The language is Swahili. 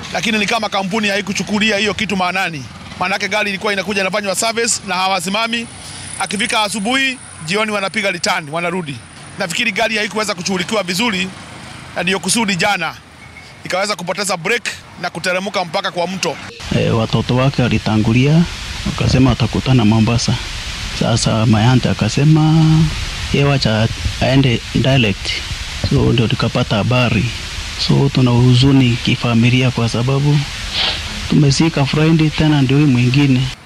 lakini ni kama kampuni haikuchukulia hiyo kitu maanani. Maanake gari ilikuwa inakuja inafanywa service na hawasimami, akifika asubuhi, jioni wanapiga litani, wanarudi. Nafikiri gari haikuweza kushughulikiwa vizuri, na ndiyo kusudi jana ikaweza kupoteza brake na kuteremka mpaka kwa mto. E, watoto wake walitangulia wakasema watakutana Mombasa. Sasa Mayante akasema yeye wacha aende direct, so ndio tukapata habari. So tuna huzuni kifamilia kwa sababu tumesika Friday, tena ndio hii mwingine